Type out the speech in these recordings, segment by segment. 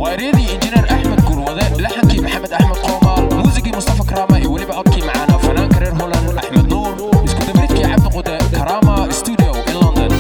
waa eryadii injineer axmed gurwade laxankii maxamed axmed qoomaal muusigii mustafa karaama iyo weliba codkii macaana fanaanka reer holand axmed nuur isku dabridkii cabdi qude karaama studio in london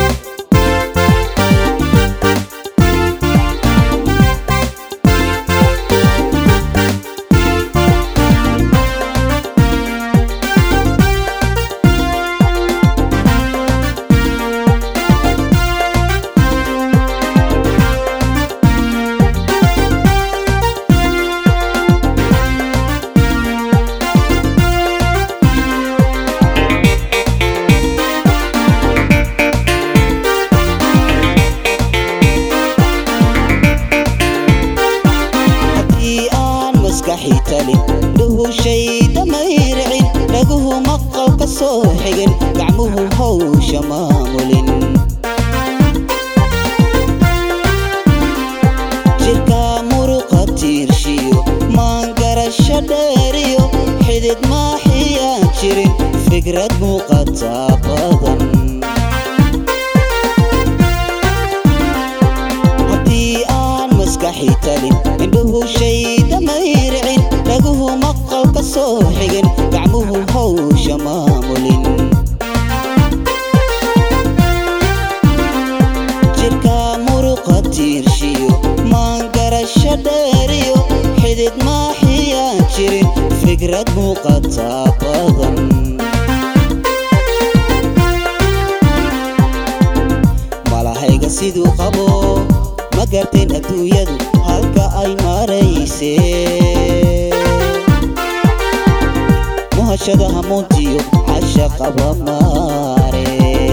haddii aan maskaxi talin dhuhushay damayricin dhaguhu maqal ka soo xigin gacmuhu hawsha maamulin jirka muruqa tiirshiyo maangarasho dheeriyo xidid maaxiyaan jirin fikrad muuqata badan haddii aan maskaxi talin indhuhu shay damayricin dhaguhu maqal ka soo xigin gacmuhu hawsha maamulin jirka muruqa tiirshiyo maangarasho dheeriyo xidid maaxiyaan jirin fikrad muuqata badan malahayga siduu qabo ma garteen adduunyadu halka ay maraysee muhashada hamuuntiyo casha qaba maare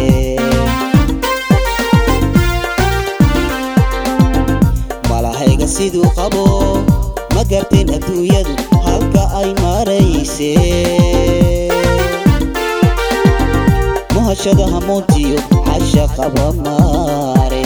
malahayga siduu qabo ma garteen adduunyadu halka ay maraysee muhashada hamuuntiyo casha qaba maare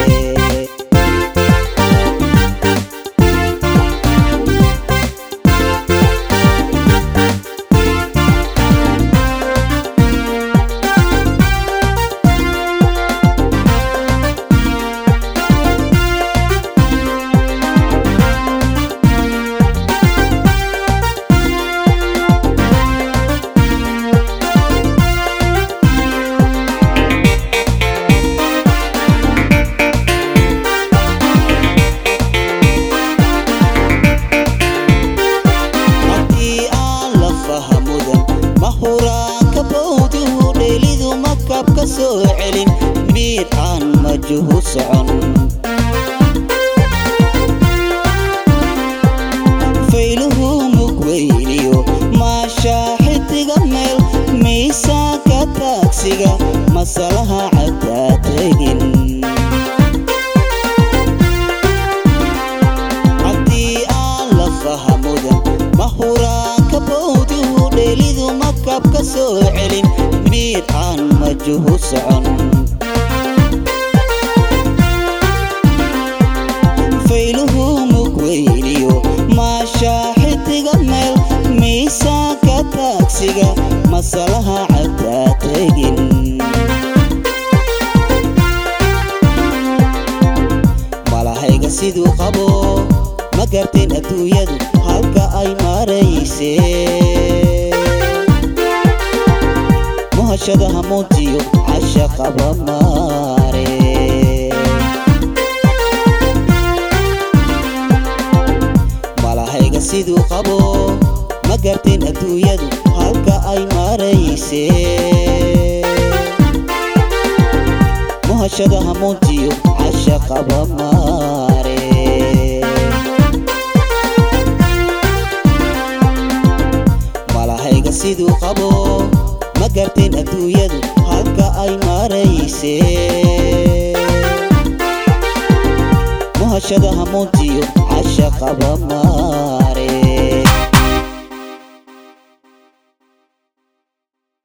haddii aan la fahamudan ma huraanka bawduhu dheelidu makab ka soo celin miid aan majuhu socon fayluhu mugweyniyo maashaa xidiga meel miisaanka taagsiga masalaha caddaa tegin haddii aan la fahamudan ma huraanka bawduhu dheelidu makab ka soo celin miid aan majuhu socon fayluhu mugweyniyo maashaa xidiga meel miisaanka taagsiga masalaha caddaa tegin malahayga siduu qabo ma garteen adduunyadu halka ay maraysee muhashada hamuuntiyo casha qaba maare malahayga siduu qabo ma garteen adduunyadu halka ay maraysee muhashada hamuuntiyo casha qaba maare malahayga siduu qabo ma garteen adduunyadu halka ay maraysee muhashada hamuuntiyo casha qaba maare